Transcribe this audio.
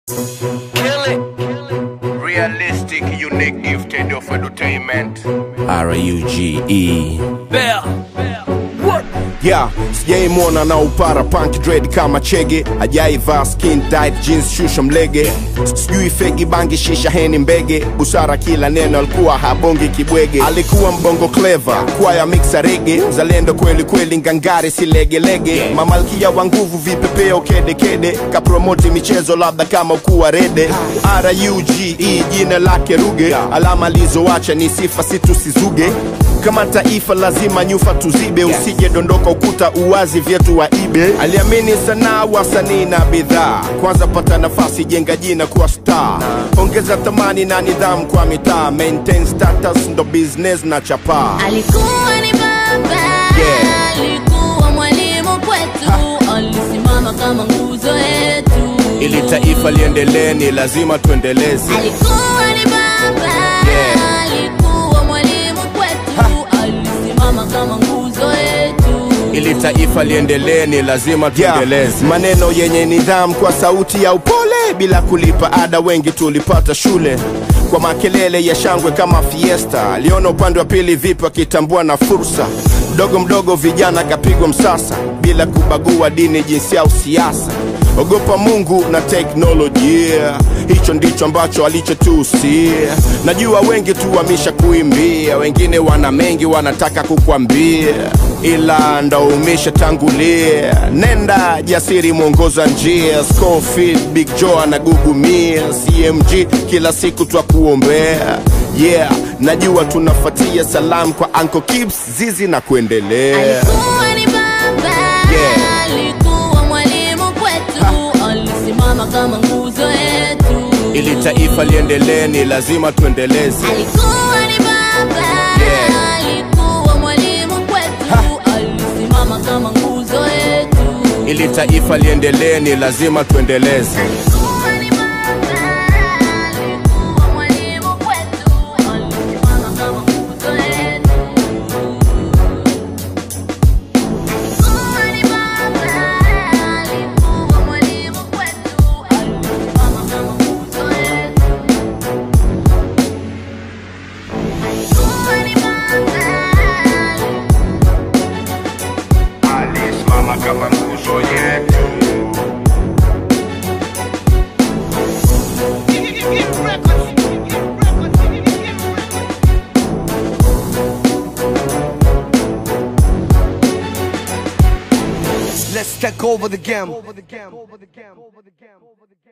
Kill it. Realistic, unique, gifted of entertainment. R-U-G-E Yeah, sijaimwona na upara punk dread kama chege ajaivaa skin tight jeans shusha mlege sijui fegi bangi shisha heni mbege busara kila neno alikuwa habongi kibwege alikuwa mbongo clever kwaya mixa rege zalendo kweli kweli ngangari silegelege mamalkia wa nguvu vipepeo kedekede kapromoti michezo labda kama ukuwa rede ruge jina lake ruge alama alizoacha ni sifa situsizuge kama taifa lazima nyufa tuzibe usije dondoka ukuta uwazi vyetu wa ibe aliamini sanaa wasanii na bidhaa kwanza pata nafasi jenga jina kuwa star ongeza thamani na nidhamu kwa mitaa maintain status ndo business na chapaa alikuwa ni baba Yeah. alikuwa mwalimu kwetu alisimama kama nguzo yetu ili taifa liendelee ni lazima tuendeleze alikuwa ni baba Yeah. alikuwa mwalimu kwetu alisimama kama nguzo yetu ili taifa liendelee ni lazima tuendeleze maneno yenye nidhamu kwa sauti ya upole bila kulipa ada wengi tulipata shule kwa makelele ya shangwe kama fiesta aliona upande wa pili vipi akitambua na fursa mdogo mdogo vijana kapigwa msasa bila kubagua dini jinsia au siasa ogopa mungu na teknolojia hicho ndicho ambacho alichotusia najua wengi tu wamisha kuimbia wengine wana mengi wanataka kukwambia ila ndo umeshatangulia nenda jasiri mwongoza njia Scofield, big joe anagugumia cmg kila siku twakuombea yeah najua tunafatia salam kwa Uncle Kips, zizi na kuendelea alikuwa ni baba Yeah. alikuwa mwalimu kwetu alisimama kama nguzo yetu ili taifa liendelee ni lazima tuendeleze alikuwa ni baba Yeah. alikuwa mwalimu kwetu alisimama kama nguzo yetu ili taifa liendelee ni lazima tuendeleze alikuwa ni baba alikuwa mwalimu kwetu alisimama kama nguzo yetu alikuwa ni baba alikuwa mwalimu kwetu alisimama kama nguzo yetu alikuwa ni baba Alisimama kama nguzo yetu. Let's take over the game.